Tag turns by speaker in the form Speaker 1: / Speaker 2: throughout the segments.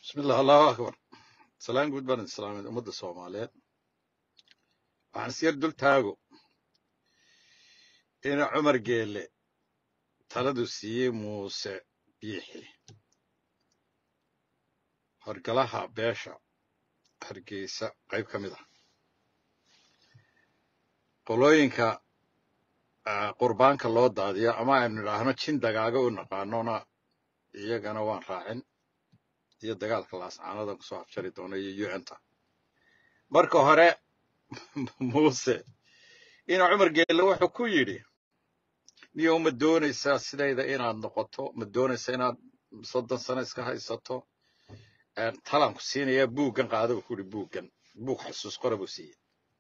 Speaker 1: bismillah allahu akbar salaan guud baan islaamid ummadda soomaaliyeed waxaan isyar dul taago ina cumar geelle taladu siiyey muuse biixi horgalaha beesha hargeysa qayb ka mid ah qolooyinka ah, qurbaanka loo daadiyo ama aynu idhaahno jin dagaaga u naqaanona iyagana waan raacin iyo dagaalka laascaanadan kusoo afjari doona iyo un-ta marka hore muuse ina cumar geelle wuxuu ku yidhi niyow ma doonaysaa sidayda inaad noqoto ma doonaysaa inaad soddon sano iska haysato Een, talaan ku siinayaa buuggan qaada buu ku yidhi buuggan buug xasuus qora buu siiyey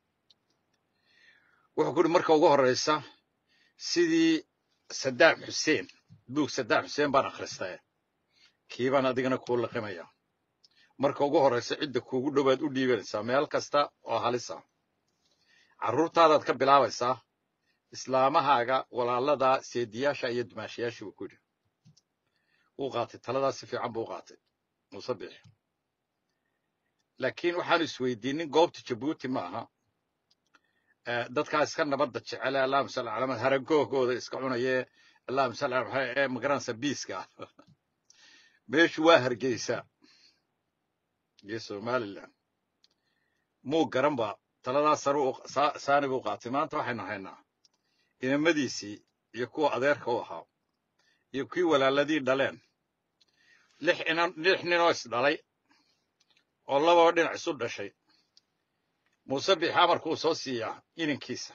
Speaker 1: wuxuu ku yidhi marka ugu horreysa sidii sadaam xuseen buug sadaam xuseen baan akhristay kii baan adigana kuu liqimaya marka ugu horreysa cidda kuugu dhowaad u dhiibanaysaa meel kasta oo halisa carruurtaadaad ka bilaabaysaa islaamahaaga walaaladaa seediyaasha iyo dumaashayaasha buu ku yidhi wuu qaatay taladaa si fiican buu u qaatay muuse biixi laakiin waxaanu isweydiinin goobta jabuuti ma aha Eh, dadkaa iska nabadda jecele allahuma salli calaa maxamed haragoogooda iska cunayee allahuma salli calaa maxamed ee magaranaysa biiska ah meeshu waa hargeysa iyo somaliland muu garanba taladaa sare u- saa- saani buu qaatay maanta waxaynu haynaa inamadiisii iyo kuwa adeerka u ahaa iyo kuwii walaaladii dhaleen lix inan lix ninoo isdhalay oo lababa dhinac isu dhashay muuse biixi amarkuu soo siiyaa inankiisa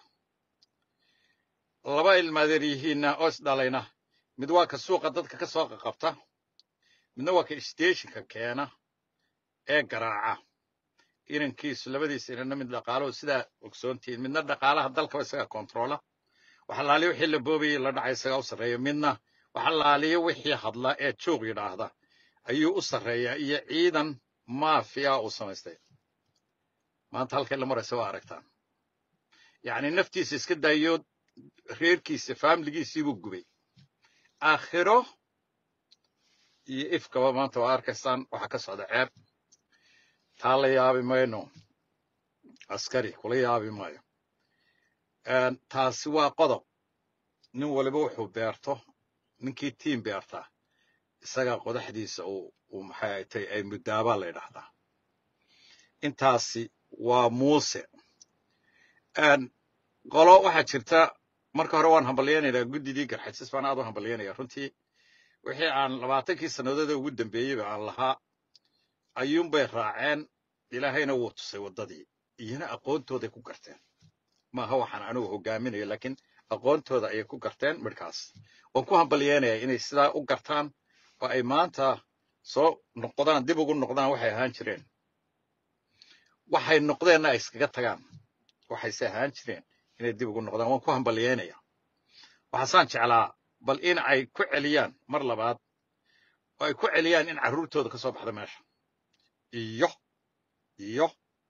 Speaker 1: laba ilmaadeer yihiinna oo isdhalayna mid waa ka suuqa dadka ka soo qaqabta midna waa ka steeshinka keena ee garaaca inankiisu labadiisa inanna mid dhaqaalahu sidaa ogsoontihiin midna dhaqaalaha dalkaba isaga kontroola waxa laaliyo wixii la boobayay la dhacay isagaa u sarreeya midna waxa laaliyo wixii hadla ee joog yidhaahda ayuu u sarreeyaa iyo ciidan maafiya uu samaystay maanta halkay la maraysa waa aragtaan yacni naftiisa iska daayo reerkiisa faamiligiisii buu gubay aakhiro iyo ifkaba maanta waa arkaysaan waxa ka socda ceeb taa la yaabi mayno askari kula yaabi maayo Een, taasi waa qodob nin waliba wuxuu beerto ninkii tiim beertaa isagaa qodaxdiisa uu uu maxay ay tahay ay muddaabaa la yidhaahdaa intaasi waa muuse Een, qolo waxaa jirta marka hore waan hambalyaynaynaa guddidii garxajis baan aad u hambalyaynaya runtii wixii aan labaatankii sannadood ee ugu dambeeyeyba aan lahaa ayuunbay raaceen ilaahayna wuu tusay waddadii iyana aqoontooday ku garteen maaha waxaan anigu hogaaminayo laakiin aqoontooda ayay ku garteen midhkaas waan ku hambalyaynayaa inay sidaa u gartaan oo ay maanta soo noqdaan dib ugu noqdaan waxay ahaan jireen waxay noqdeenna ay iskaga tagaan waxayse ahaan jireen inay dib ugu noqdaan waan ku hambalyaynaya waxaasaan jeclaa bal in ay ku celiyaan mar labaad oo ay ku celiyaan in carruurtooda ka soo baxda meesha iyo iyo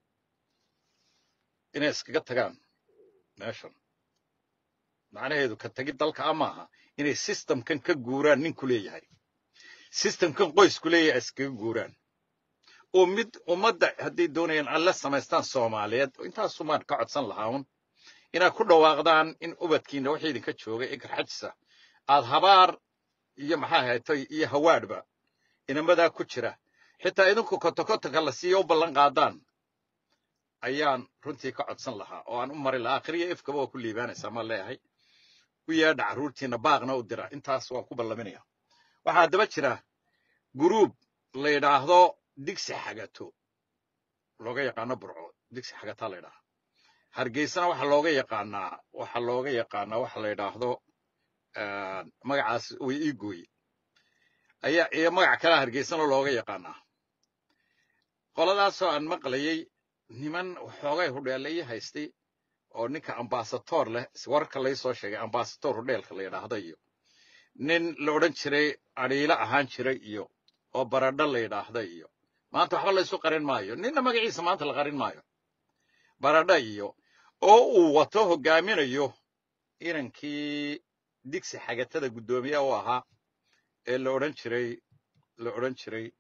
Speaker 1: inay iskaga tagaan meeshan macnaheedu ka tagi dalka a maaha inay systemkan ka guuraan ninku leeyahay systemkan qoysku leeyahay ay iskaga guuraan oo mid ummadda hadday doonayaan alla samaystaan soomaaliyeed intaasumaan ka codsan lahaa un inaad ku dhawaaqdaan in ubadkiina wixii idinka jooga ee garxajisa aad habaar iyo maxaa haytay iyo hawaadhba inamadaa ku jira xitaa idinku kotokotonka la siiyo u ballan qaadaan ayaan runtii ka codsan lahaa oo aan u mari lahaa akhriya ifkaba waa ku liibaanaysaa ma leeyahay u yeedha carruurtiina baaqna u dira intaas waan ku ballaminaya waxaa daba jira guruub la yidhaahdo digsi xagato looga yaqaano burco digsi xagataa la yidhaaha hargeysana waxaa looga yaqaanaa waxaa looga yaqaanaa waxa la yidhaahdo ah, magacaas way ii gooye ayaa iyo magac kale hargeysana looga yaqaanaa qoladaasoo aan maqlayay niman waxoogay hudheelaya haystay oo ninka ambasator leh warka lay soo sheegay ambasator hudheelka la yidhaahdo iyo nin la odhan jiray adhiilo ahaan jiray iyo oo baradho la yidhaahda iyo maanta waxba laysu qarin maayo ninna magaciisa maanta la qarin maayo baradho iyo oo uu wato hogaaminayo inankii digsi xagatada guddoomiye u ahaa ee la odhan jiray la odhan jiray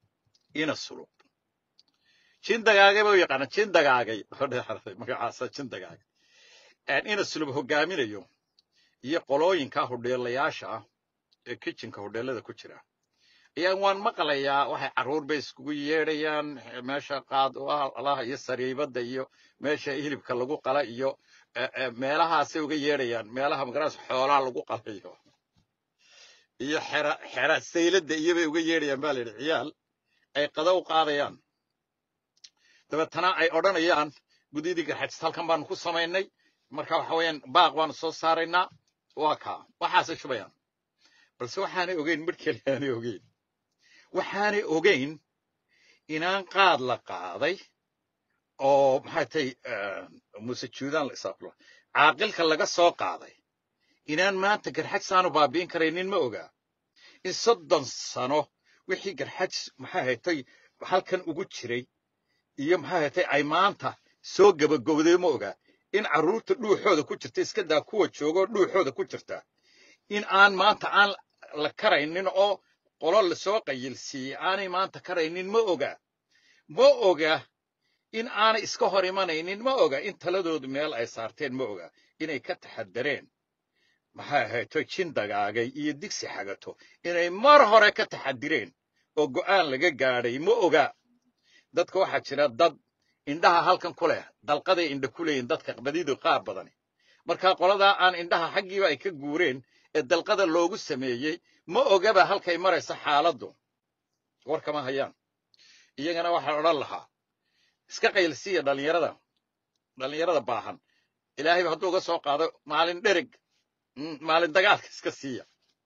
Speaker 1: ina sulub jin dagaagay ba u yaqaana jin dagaagay magacaasa jin dagaagay ina sulub hogaaminayo iyo qolooyinka hodheelayaasha ah ee kitchenka hodheelada ku jira ayaan waan maqlayaa waxay carruur bay iskugu yeedhayaan meesha qaad alaha iyo sariibadda iyo meesha hilibka lagu qala iyo meelahaasay uga yeedhayaan meelaha magaraas xoolaha lagu qalayo iyo xera xera sayladda iyobay uga yeedhayaan baa la yidhi ciyaal ay qada u qaadayaan dabeetana ay odhanayaan gudidii garxajis halkan baanu ku samaynay marka waxa weeyaan baaq baanu soo saaraynaa waa kaa waxaasay shubayaan balse waxaanay ogeyn midh kale aanay ogeyn waxaanay ogeyn inaan qaad la qaaday oo maxay tay muse juudaan la isaablo caaqilka laga soo qaaday inaan maanta garxaj saanu baabi'in karaynin ma ogaa in soddon sano wixii garxaj maxay haytay halkan ugu jiray iyo maxay haytay ay maanta soo gabagowday ma ogaa in carruurta dhuuxooda ku jirta iska daa kuwa joogoo dhuuxooda ku jirta in aan maanta aan la karaynin oo qolo lasoo qayilsiiyey aanay maanta karaynin ma oga ma oga in aanay iska hor imanaynin ma oga in taladoodu meel ay saarteen ma oga inay ka taxadareen maxay ahayto jin dagaagay iyo digsi xagato inay mar hore ka taxadireen oo go'aan laga gaadhay ma oga dadka waxaa jira dad indhaha halkan ku leh dalqaday indha ku leeyihin dadka badidu qaar badani marka qoladaa aan indhaha xaggiiba ay ka guureen ee dalqada loogu sameeyey ma ogaba halkay maraysa xaaladdu war kama hayaan iyagana waxaan odhan lahaa iska qaylsiiya dhallinyarada dhallinyarada baahan ilaahayba hadduu uga soo qaado maalin dhereg maalin dagaalka iska siiya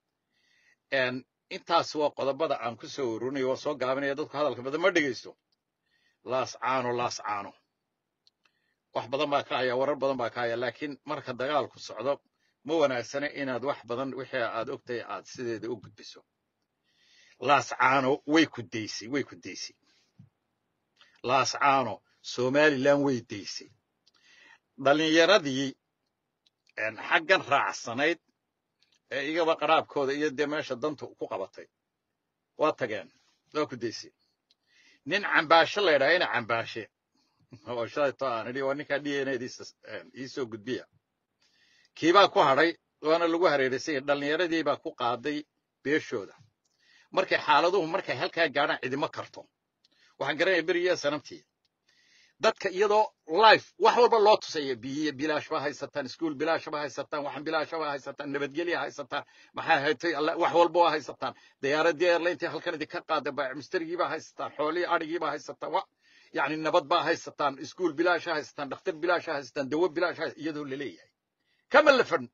Speaker 1: intaas waa qodobada aan ku soo ururinayo waa soo gaabinaya dadku hadalka badan ma dhegaysto laas caano laas caano wax badan baa ka haya warar badan baa ka haya laakiin marka dagaalku socdo ma wanaagsana inaad wax badan wixii aad ogtahay aad sideeda u gudbiso laas caano way ku daysay way ku daysay laas caano somalilan way daysay dhallinyaradii xaggan raacsanayd ee igaba qaraabkooda iyo dee meesha danta ku qabatay waa tageen waa ku daysay nin cambaashe la ydhaha ina cambaashe oo shalayto aan idhi waa ninkaa dnadiisa iisoo gudbiya kiibaa ku hadhay waana lagu hareeraysay dhallinyaradii baa ku qaaday beeshooda markay xaaladuhu markay halkaa gaadhaan cidimo karto waxaan garanaya beriyaa sanabtii dadka iyadoo life wax walba loo tusaya biyiya bilaash ba haysataan iskuul bilaash ba haysataan waxan bilaash ba haysataan nabadgelya haysataan maxaa haytay wax walba waa haysataan diyaaradii airlintii halkan idinka qaada baacimistarigii baa haysataan xoolihii adhigii baa haysataan wa yani nabad baa haysataan iskuul bilaash haysataan dhakhtar bilaash haysataan dawo bilaash iyadoo laleeyahay kama lafan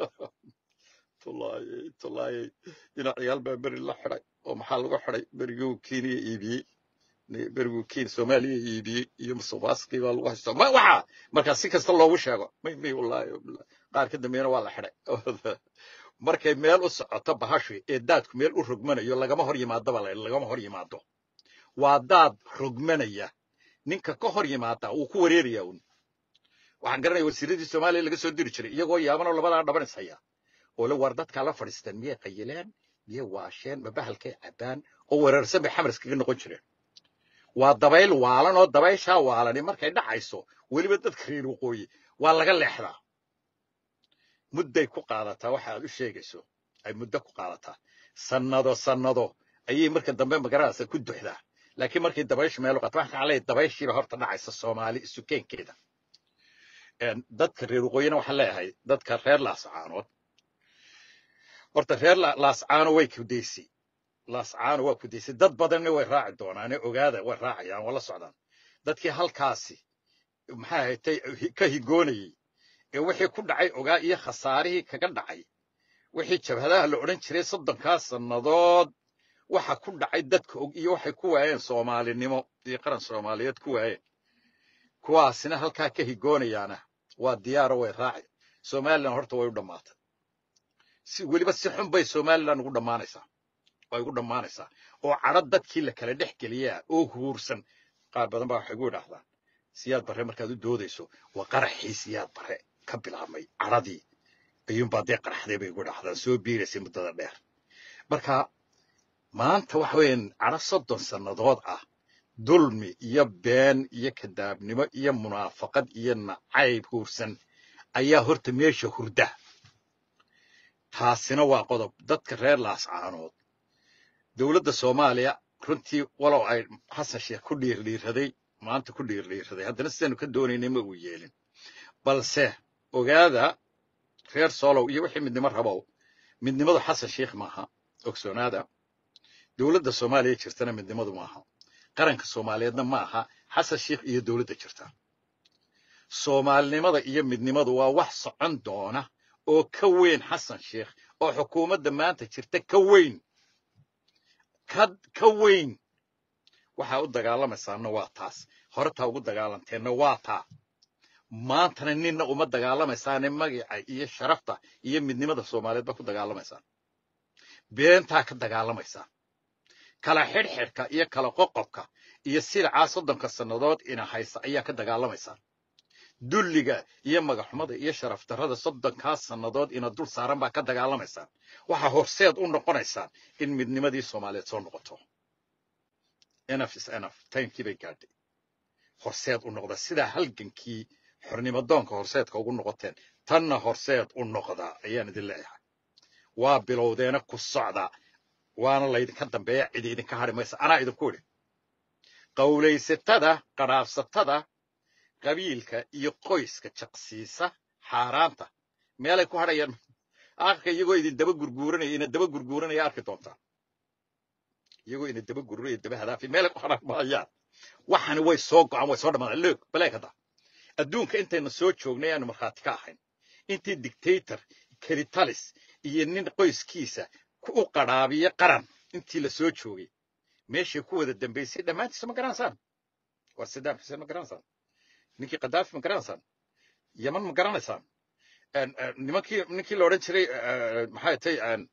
Speaker 1: tullaayey tullaayey dhinac ciyaal baa beri la xidhay oo maxaa lagu xidhay beriguu kenya iibiyey beriguu kenya soomaaliya iibiyey iyo musuqmaasuqii baa lagu haystaa ma waxa markaa si kasta loogu sheego may may wallaahi qaar ka dambeeyana waa la xidhay markay meel u socoto bahashu ee daadku meel u rogmanayo lagama hor yimaado baa la lagama hor yimaado waa daad rogmanaya ninka ka hor yimaada wuu ku wareeraya un waxaan garanaya wasiiradii soomaaliya laga soo diri jiray iyagoo yaabanoo labadaa dhabanis haya oo le war dadkaa la fadhiistaan miyay qayileen miyay waasheen ma bahalkay cabbaan oo weerarsan bay xamar iskaga noqon jireen waa dabayl waalan oo dabayshaa waalani markay dhacayso weliba dadka reer waqooyi waa laga leexdaa mudday ku qaadataa waxa aad u sheegayso ay muddo ku qaadataa sannado sannado ayay marka dambe magaradaasa ku duxdaa laakiin markay dabayshu meel u qaata waxaan leeyahay dabayshiiba horta dhacaysa soomaali isukeenkeeda dadka reer waqooyina waxaan leeyahay dadka reer laascaanood horta reer laascaano way kudaysay laascaano waa kudaysay dad badanna way raaci doonaane ogaada way raacayaan waa la socdaan dadkii halkaasi maxaa haytay ka higoonayey ee wixii ku dhacay ogaa iyo khasaarihii kaga dhacay wixii jabhadaha la odhan jiray soddonkaa sannadood waxa ku dhacay dadka og iyo waxay ku waayeen soomaalinimo iyo qaran soomaaliyeed ku waayeen kuwaasina halkaa ka higoonayaana waa diyaaro way raaci somalilan horta way u dhammaatay si weliba si xun bay somalilan ugu dhammaanaysaa way ugu dhammaanaysaa oo cadho dadkii la kala dhex geliyaa oo huursan qaar badan baa waxay gu idhaahdaan siyaad barre markaad u doodayso waa qaraxii siyaad barre ka bilaabmay cadhadii ayuunbaa dee qaraxday bay igu idhaahdaan soo biiraysay muddada dheer marka maanta waxa weeyaan cadho soddon sannadood ah dulmi iyo been iyo kadaabnimo iyo munaafaqad iyo nacayb huursan ayaa horta meesha hurda taasina waa qodob dadka reer laascaanood dowladda soomaaliya runtii walow ay xasan sheekh ku dhiirdhiiraday maanta ku dhiirdhiiraday haddana sidaynu ka doonaynay ma uu yeelin balse ogaada reer soolow iyo wixii midnimo rabow midnimadu xasan sheekh maaha ogsoonaada dowladda soomaaliya jirtana midnimadu maaha qaranka soomaaliyeedna ma aha xasan sheekh iyo dowladda jirta soomaalinimada iyo midnimadu waa wax socon doona oo ka weyn xasan sheekh oo xukuumadda maanta jirta ka weyn ka ka weyn waxaa u dagaalamaysaana waa taas horetaa ugu dagaalanteenna waa taa maantana ninna uma dagaalamaysaane magaca iyo sharafta iyo midnimada soomaaliyeed baa ku dagaalamaysaan beentaa ka dagaalamaysaan kala xidhxidhka iyo kala qoqobka iyo silcaa soddonka sannadood ina haysa ayaa ka dagaalamaysaan dulliga iyo magaxumada iyo sharaf darrada soddonkaa sannadood ina dul saaran baa ka dagaalamaysaan waxaa horseed u noqonaysaan in midnimadii soomaaliyeed soo noqoto enf is enf timekii bay gaadhay horseed u noqda sidaa halgankii xornimadoonka horseedka ugu noqoteen tanna horseed u noqda ayaan idin leeyahay waa bilowdeena ku socda waana laydinka dambeeya cid idinka hadhi maysa anaa idinku idhi qawlaysatada qadhaafsatada qabiilka iyo qoyska jaqsiisa xaaraanta meelay ku hadhayaan akhirka iyagoo idin daba gurguuranaya ina daba gurguuranaya arki doontaan iyagoo ina daba gurguranaya daba hadaafi meelay ku hadhan maayaan waxani way soo go'an way soo dhamaadaan loog baleeg hadda adduunka intayna soo joognay aanu markhaati ka ahayn intii dictator kelitalis iyo nin qoyskiisa u qadhaabiya qaran intii la soo joogay meeshay ku wada dambaysay dhammaantiisa ma garanaysaan waa sadaam xuseen ma garanaysaan ninkii kadaafi ma garanaysaan yaman ma garanaysaan nimankii ninkii la odhan jiray maxay tay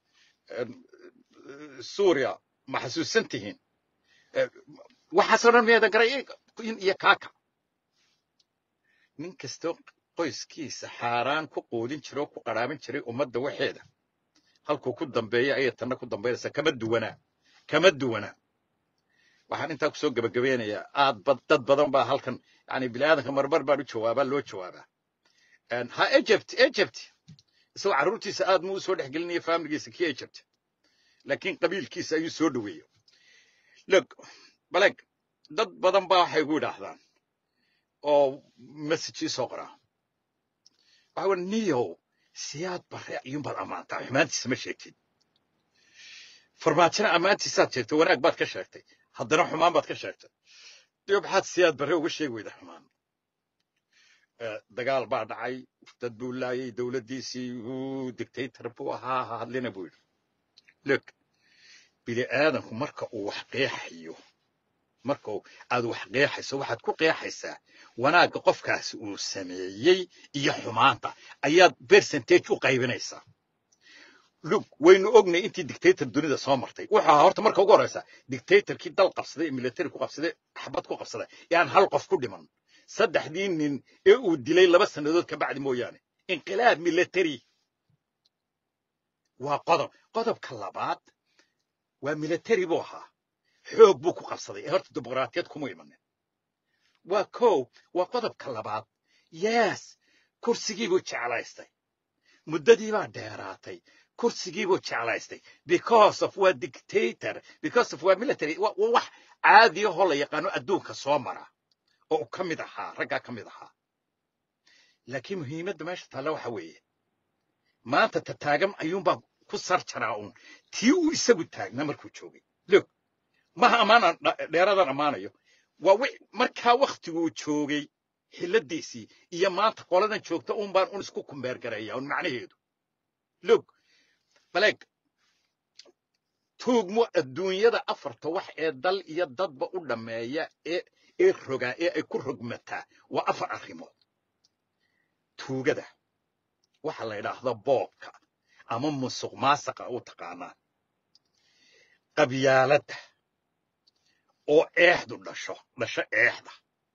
Speaker 1: suuriya ma xasuusan tihiin waxaasoo dhan miyaadan garay in iyo kaaka nin kastoo qoyskiisa xaaraan ku quudin jiray oo ku qadhaamin jiray ummadda waxeeda halkuu ku dambeeya ayay tanna ku dambaynaysaa kama duwanaa kama duwana waxaan intaa kusoo gebagabeynayaa aad dad badan baa halkan yani biniaadanka marmar baan u jawaabaa loo jawaabaa ha egypt egypt isagoo carruurtiisa aad muu soo dhex gelinaya faamiligiisa kii egypt laakiin qabiilkiisa ayuu soo dhoweeyo log baleg dad badan baa waxay gu idhaahdaan oo message soo qoraa waxa wa niyow siyaad bare ayuunbaad ammaantaa xumaantiisa ma sheegtid farmaajina ammaantiisaad sheegtay wanaag baad ka sheegtay haddana xumaan baad ka sheegtay dib maxaad siyaad bare uga sheegi weyda xumaan dagaal baa dhacay dad buu laayay dowladdiisii uu dictator buu ahaa ha hadlina buu yidhi log bini aadanku marka uu wax qeexayo marka aad wax qeexayso waxaad ku qeexaysaa wanaagga qofkaasi uu sameeyey iyo xumaanta ayaad percentage u qaybinaysaa lug waynu ognay intii dictator dunida soo martay wuxuu ahaa horta marka ugu horreysa dictatorkii dal qabsaday ee military ku qabsaday xabad ku qabsaday yaan hal qof ku dhiman saddexdii nin ee uu dilay laba sannadood ka bacdi mooyaane inqilaab military waa qodob qodobka labaad waa military buu ahaa xoog buu ku qabsaday ee horta dimuqraatiyad kuma imanin waa kow waa qodobka labaad yes kursigiibuu jeclaystay muddadiibaa dheeraatay kursigiibuu jeclaystay because of waa dictator because of waa military wax caadiyahoo la yaqaano adduunka soo mara oo uu ka mid ahaa raggaa ka mid ahaa laakiin muhiimadda meesha taalla waxa weeye maanta ta taagan ayuunbaa ku sar jaraa uun tii uu isagu taagnaa markuu joogay log maha ammaanaan dheeradan ammaanayo waa markaa waktiguu joogay xilladiisii iyo maanta qoladan joogta uun baan un isku kumbeergareeya un macnaheedu log baleeg tuugmo adduunyada afarta wax ee dal iyo dadba u dhammeeya ee ee rogaa ee ay ku rogmataa waa afar arrimood tuugada waxa la yidhaahda boobka ama musuq maasaqa u taqaanaa qabyaaladda oo eexdu dhasho dhasho eexda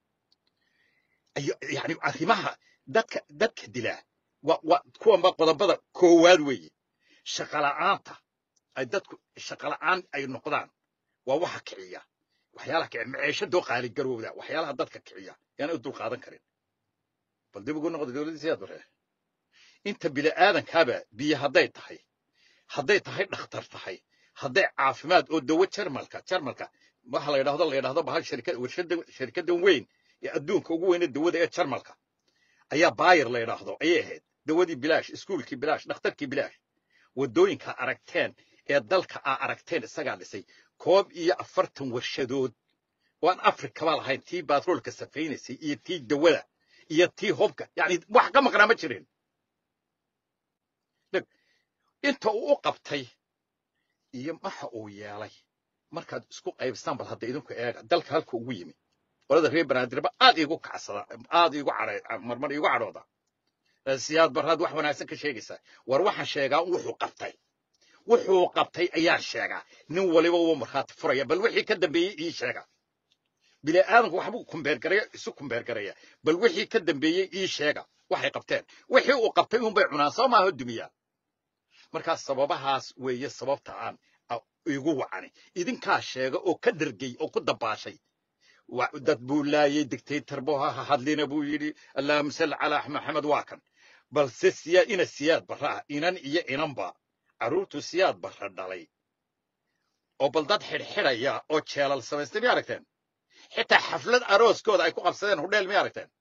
Speaker 1: yani arrimaha dadka dadka dilaa waa kuwanba qodobada koowaad weeye shaqala'aanta ay dadku shaqala'aan ay noqdaan waa waxa kiciya waxyaalaha kici maciishadoo qaaligarowda waxyaalaha dadka kiciya yaana u dulqaadan karin bal dib ugu noqda dowladdiisa yaad bare inta bini'aadankaaba biyo hadday tahay hadday tahay dhakhtar tahay hadday caafimaad oo dawo jarmalka jarmalka waxa la yidhahdo la yidhahdo bahal shirkad warshada shirkaddan weyn ee adduunka ugu weyne dawada ee jarmalka ayaa baayir la yidhaahdo ayay ahayd dawadii bilaash iskuulkii bilaash dhakhtarkii bilaash waddooyinka aragteen ee dalka aa aragteen isagaa dhisay koob iyo afartan warshadood waan afrikaba lahayn tii baatroolka safaynaysay iyo tii dawada iyo tii hobka yani wax ka maqnaa ma jirin dheg inta uu u qabtay iyo waxa uu yeelay markaad isku qaybstaan bal hadda idinku eega dalka halka ugu yimi qolada reer banaadirba aad iigu kacsada aad iigu cadha marmar iigu cadhooda siyaad baraad wax wanaagsan ka sheegaysaa war waxaan sheegaa wuxuu qabtay wuxuu qabtay ayaan sheegaa nin waliba wuu markhaati furaya bal wixii ka dambeeyey ii sheega bini aadanku waxbuu kumbeergaraya isu kumbeergaraya bal wixii ka dambeeyey ii sheega waxay qabteen wixii uu qabtay unbay cunaan soo maaha dumiyaan markaas sababahaas weeye sababta aan igu wacani idinkaa sheega oo ka dhergey oo ku dabaashay dad buu laayey dictator buu ha hadlina buu yidhi allahuma salli calaa maxamed waa kan balse siyaa ina siyaad barra ah inan iyo inanba carruurtu siyaad barra dhalay oo bal dad xidhxidhaya oo jeelal samaystay miyay aragteen xitaa xaflad arooskooda ay ku qabsadeen hudheel miyay aragteen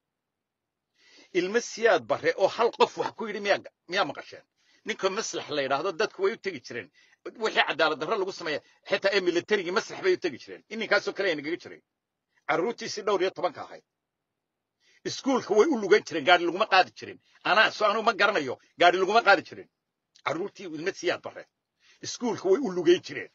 Speaker 1: ilmo siyaad barre oo hal qof wax ku yidhi miyaa miyaa maqasheen ninka maslax la yidhaahdo dadku way u tegi jireen wixii cadaalad darro lagu sameeya xitaa ee militarigii maslax bay u tegi jireen ininkaasoo kale aynagaga jiray carruurtiisii dhowr iyo tobanka ahayd iskuulka way u lugan jireen gaari laguma qaadi jirin anaa so anuu ma garanayo gaari laguma qaadi jirin carruurtii ilma siyaad bare iskuulka way u lugayn jireen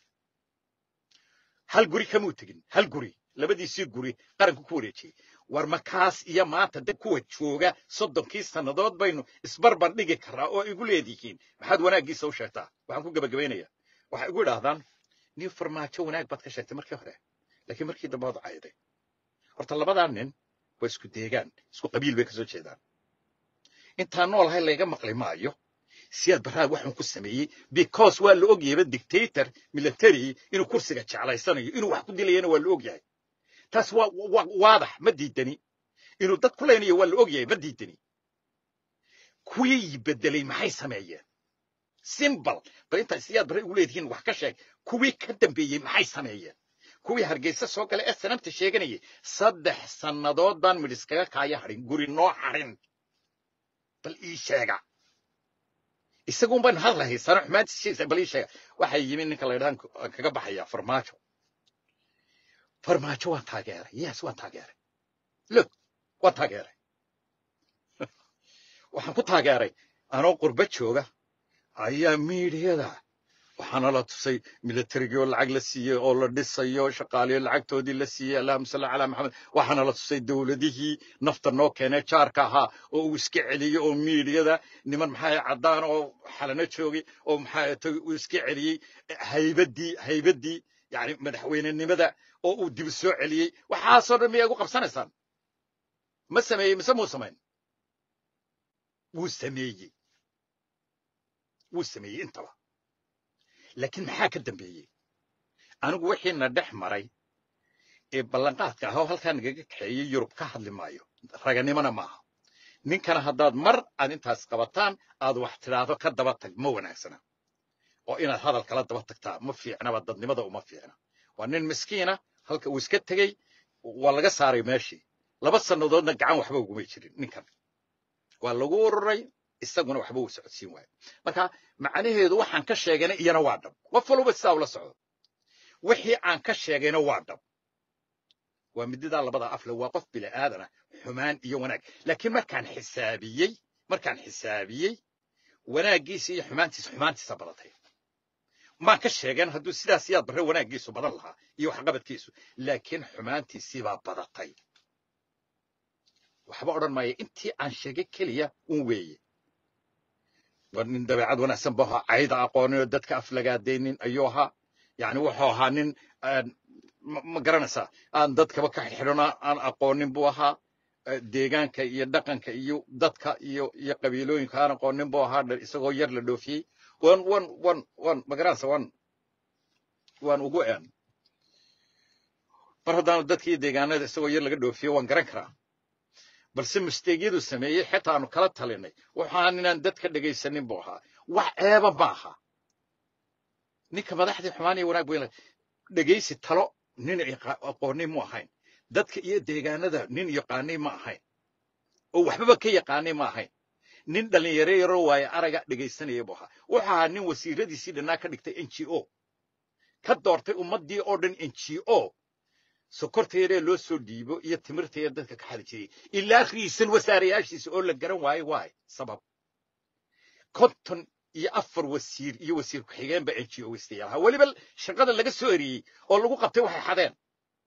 Speaker 1: hal guri kamuu tegin hal guri labadiisii guri qaranku ku wareejiyey war makaas iyo maanta dad kuwa jooga soddonkii sannadood baynu isbarbar dhigi karaa oo igu leedihiin maxaad wanaaggiisa u sheegtaa waxaan ku gebagabaynaya waxay igu idhaahdaan nin farmaajo wanaag baad ka sheegtay markii hore laakiin markii dambe waad cayday horta labadaa nin waa isku deegaan isku qabiil bay kasoo jeedaan intaan noolahay layga maqli maayo siyaad barraad waxaan ku sameeyey because waa la ogyahayba dictator military inuu kursiga jeclaysanayo inuu wax ku dilayana waa la ogyahay taas waa waadax ma diidani inuu dad ku leynayo waa la ogyahay ma diidani kuwii bedelay maxay sameeyeen simbal bal intaa siyaad barre ugu leedihiin wax ka sheeg kuwii ka dambeeyey maxay sameeyeen kuwii hargeysa soo galay ee sanamta sheeganayay saddex sannadood baan midhis kaga kaaya hadhin guri noo hadhin bal ii sheega isaguun baynu hadlahay sano xumaantiisa bal ii sheega waxay yimi ninka la ydhahan kaga baxaya farmaajo farmaajo waan taageeray yes waan taageeray look waan taageeray waxaan ku taageeray anoo qurba jooga ayaa miidiyada waxaana la tusay militarigii oo lacag la siiyey oo la dhisayo shaqaaliyo lacagtoodii la siiyey allahuma salli calaa maxamed waxaana la tusay dowladihii nafta noo keenee jaarka ahaa oo uu iska celiyey oo miidiyada niman maxaa caddaan oo xalano joogay oo maxaa uu iska celiyey haybadii haybadii yani madaxweynenimada oo uu dib soo celiyey waxaasoo dhan miyaa igu qabsanaysaan ma sameeyey mise muu samayn wuu sameeyey wuu sameeyey intaba laakiin maxaa ka dambeeyey anigu wixiina dhex maray ee ballanqaadka ah oo halkaa nagaga kaxeeyey yurub ka hadli maayo raganimona maaha ninkana haddaad mar aad intaas qabataan aad wax tidhaahdo ka daba tag ma wanaagsana oo inaad hadal kala daba tagtaa ma fiicnaba dadnimada uma fiicna waa nin miskiina halka uu iska tegey waa laga saaray meeshii laba sannadoodna gacan waxba ugumay jirin ninkan waa lagu ururay isaguna waxba uu socodsiin waayo marka macnaheedu waxaan ka sheegayna iyana waa dhab qof walba sidaa ula socdo wixii aan ka sheegayna waa dhab waa mididaa labada afle waa qof bini aadana xumaan iyo wanaag laakiin markaan xisaabiyey markaan xisaabiyey wanaaggiisa iyo xumaantiisa xumaantiisa badatay maan ka sheegeen hadduu sidaas yaad barre wanaaggiisu badan lahaa iyo waxqabadkiisu laakiin xumaantiisiibaa badatay waxba odhan maayo intii aan sheegay keliya un weeye waa nin dabeecad wanaagsan buu ahaa cayda aqoonin oo dadka aflagaadaynin ayuu ahaa yani wuxuu ahaa nin ma garanaysaa aan dadkaba ka xidhxidhona aan aqoonin buu ahaa deegaanka iyo dhaqanka iyo dadka iyo iyo qabiilooyinka aan aqoonin buu ahaa isagoo yar la dhoofiyey wan wan wan wan ma garanaysa wan waan ugu een mar haddaanu dadkii deegaanada isagoo yar laga dhoofiyo waan garan karaa balse misteegyadu sameeyey xitaa aanu kala talinay waxaan inaan dadka dhegaysanin buu ahaa wax ceeba ma aha ninka madaxdii xumaan iyo wanaag weyn dhegaysi talo nin aqooni mu ahayn dadka iyo deegaanada nin yaqaanay ma ahayn oo waxbaba ka yaqaanay ma ahayn nin dhalinyaro yaroo waaye araga dhegaysanaya buu ahaa wuxuu ahaa nin wasiiradiisii dhannaa ka dhigtay n g o ka doortay ummaddii oo dhan n g o sokorteedee loo soo dhiibo iyo timirteeda dadka ka xadi jiray ilaa riisan wasaarayaashiisa oo la garan waayo waay sabab konton iyo afar wasiir iyo wasiir ku-xigeenba n g o waystayaal ahaa weliba shaqada laga soo eriyey oo lagu qabtay waxay xadeen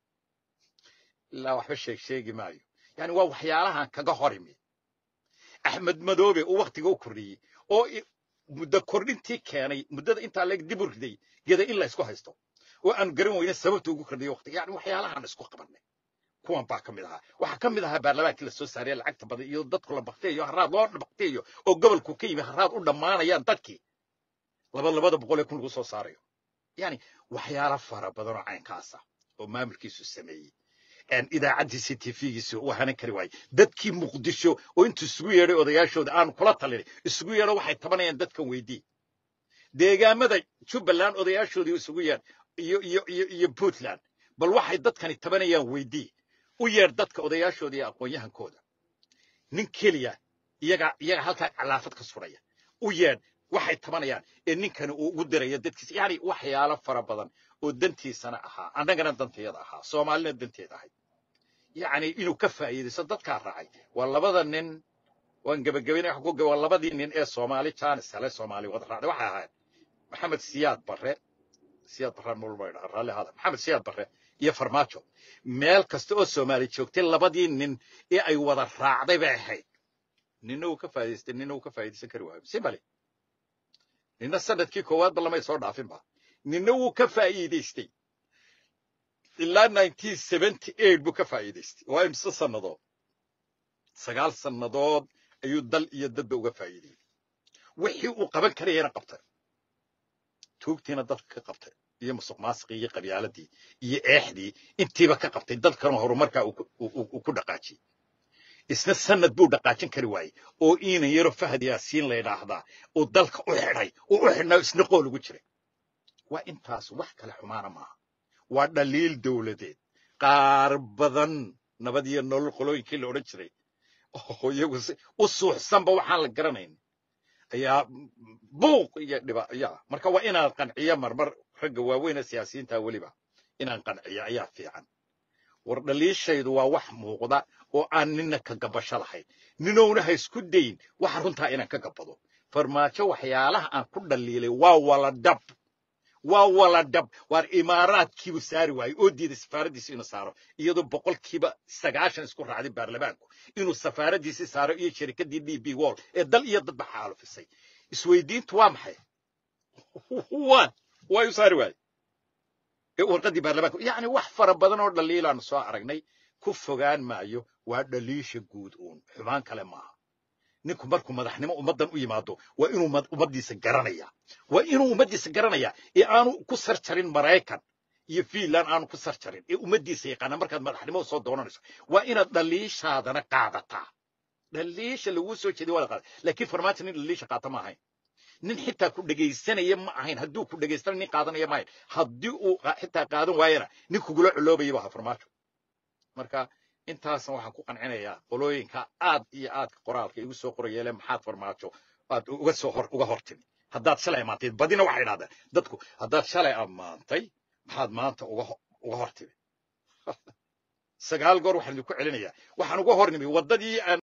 Speaker 1: ilaa waxba sheeg sheegi maayo yani waa waxyaalahan kaga hor imi axmed madoobe uu wakhtiga u kordhiyey oo muddo kordhintii keenay muddada intaa leeg dib u riday geda in la isku haysto oo aan garan weyne sababta ugu kordhiyay waqtiga yani waxyaalahaan isku qabanay kuwan baa ka mid ahaa waxaa ka mid ahaa baarlamaankii la soo saaraya lacagta badan iyo dadku la bakteeyo haraad loo bakteeyo oo gobolku ka yimi haraad u dhammaanayaan dadkii laba labada boqol ee kun lagu soo saarayo yani waxyaala fara badan oo caynkaasa oo maamulkiisu sameeyey idaacaddiisi tv-giisa uu hanan kari waayey dadkii muqdisho oo intuu isugu yeedhay odayaashooda aanu kula talinay isugu yeedho waxay tabanayaan dadkan weydii deegaamada jubbaland odayaashoodii isugu yeedh iyo iyo iyo iyo puntland bal waxay dadkani tabanayaan weydii u yeedh dadka odayaashooda iyo aqoon-yahankooda nin keliya iyaga iyaga halkaa calaafad ka suraya u yeedh waxay tabanayaan ee ninkani uu ugu diraya dadkiisa yani waxyaalo fara badan oo dantiisana ahaa annagana danteeda ahaa soomaalina danteeda ahayd yacni inuu ka faa'iidaysto dadkaa raacay waa labada nin waan gebagabaynay waa labadii nin ee soomaali jaanis hele soomaali wada raacday waxay ahayd maxamed siyaad barre siyaad barraan mulba idhaa raalli ahaada maxamed siyaad barre iyo farmaajo meel kasta oo soomaali joogtay labadii nin ee ay wada raacday bay ahayd nina uu ka faa'idaystay nina uu ka faa'iidaysan kari waayo simbali nina sanadkii koowaadba lamay soo dhaafinba nina wuu ka faa'iidaystay ilaa buu ka faa'iidaystay waa imse sannadood sagaal sannadood ayuu dal iyo dadba uga faa'iidayey wixii uu qaban karayana qabtay tuugtiina dadka ka qabtay iyo musuq maasiqii iyo qabyaaladii iyo eexdii intiiba ka qabtay dadkana horumarkaa uu ku dhaqaajiyey isna sanad buu dhaqaajin kari waayey oo iinan yaro fahad yaasiin la yidhaahdaa uu dalka u xidhay uu u xidhnaa isna qool ugu jiray waa intaas wax kale xumaana maaha waa dhaliil dowladeed qaar badan nabad iyo nolol qolooyinkii la odhan jiray oo iyagu u suuxsanba waxaan la garanayn ayaa buuq iyo dhiba ya marka waa inaan qanciyo marmar ragga waaweyne siyaasiyiinta weliba inaan qanciyo ayaa fiican war dhaliishaydu waa wax muuqda oo aan nina ka gabasho lahayn ninowna ha isku dayin waxa runtaa inaan ka gabado farmaajo waxyaalaha aan ku dhaliilay waa wala dab waa wala dab waar imaaraadkiibu saari waayey oo diiday safaaraddiisi inuu saaro iyadoo boqolkiiba sagaashan isku raacday baarlamaanku inuu safaaraddiisi saaro iyo shirikaddii d b wall ee dal iyo dadba xaalufisay isweydiintu waa maxay waa waayu saari waayey ee warqaddii baarlamaanku yacni wax fara badan oo dhaliilaanu soo aragnay ku fogaan maayo waa dhaliisha guud uun xumaan kale maaha ninku markuu madaxnimo ummaddan u yimaado waa inuu ummaddiisa garanaya waa inuu ummaddiisa garanaya ee aanu ku sarjarin maraykan iyo fiinland aanu ku sarjarin ee ummaddiisa yaqaana markaad madaxnimo soo doonanayso waa inaad dhaliishaadana qaadataa dhaliisha laguu soo jeediy waa la qaada laakiin farmaajo nin dhaliisha qaata ma ahayn nin xitaa ku dhegaysanaya ma ahayn hadduu ku dhegaystana nin qaadanaya ma ahayn haddii uu xitaa qaadan waayana nin kugula culoobayay bu ahaa farmaajo marka intaasna waxaan ku qancinayaa qolooyinka aad iyo aadka qoraalka igu soo qorayeele maxaad farmaajo aad uga soo hor uga hortimi haddaad shalay ammaantay badina waxay idhahdeen dadku haddaad shalay ammaantay maxaad maanta uga uga hortimi sagaal goor waxaan idinku celinayaa waxaan uga hornimi waddadii aan